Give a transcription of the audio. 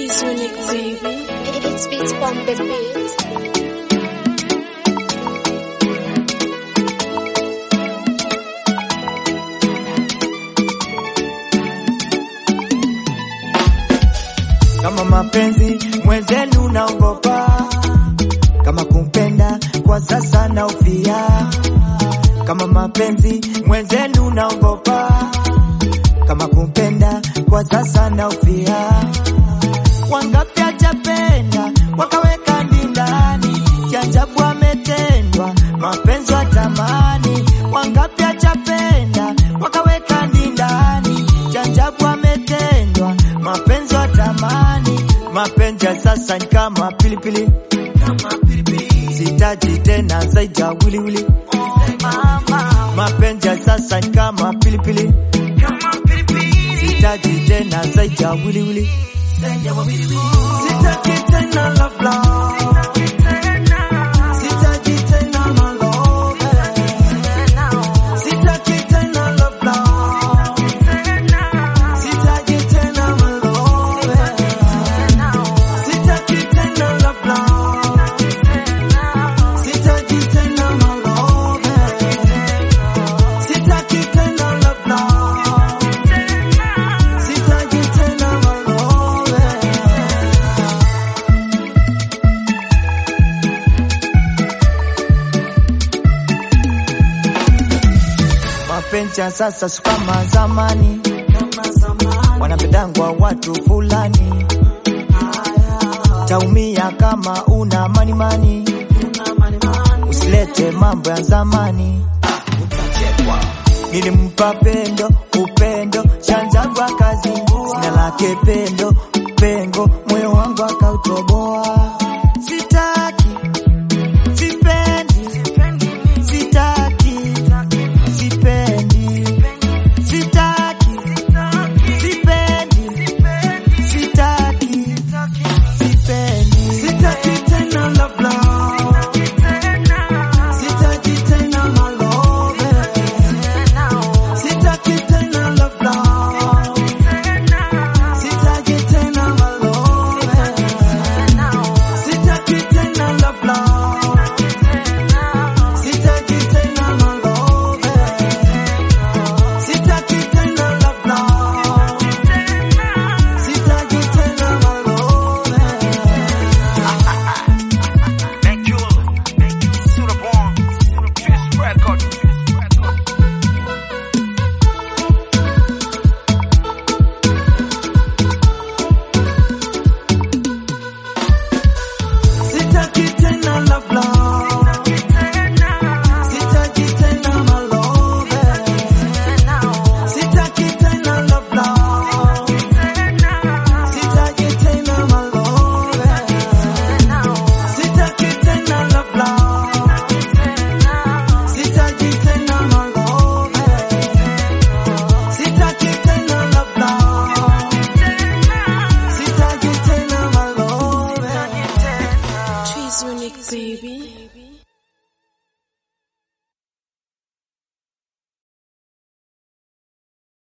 is unique, baby. It's beats from the beat. kama mapenzi mwenzenu naogopa, kama kumpenda kwa sasa naufia, kama mapenzi mwenzenu naogopa, kama kumpenda kwa sasa naufia. Wangapi hajapenda wakaweka ndindani, jajabu ametendwa mapenzi wa tamani. Wangapi hajapenda wakaweka ndindani, jajabu ametendwa mapenzi wa tamani. Mapenzi ya sasa ni kama pilipili, sitaji tena zaidi ya wiliwili. Mapenzi ya sasa ni kama pilipili, sitaji tena zaidi ya wiliwili. Sitaki tena love love. Sitaki tena my love. Sitaki tena love love. Sitaki tena my love. Sitaki tena love love. Sitaki tena my love. Sitaki tena love love. Sitaki tena my love. Mapenzi ya sasa si kama zamani, wanapendangwa watu fulani. Taumia kama una manimani, usilete mambo ya zamani. Nilimpa pendo upendo, shanjagwa kazi, sina lake pendo pengo, moyo wangu akautoboa.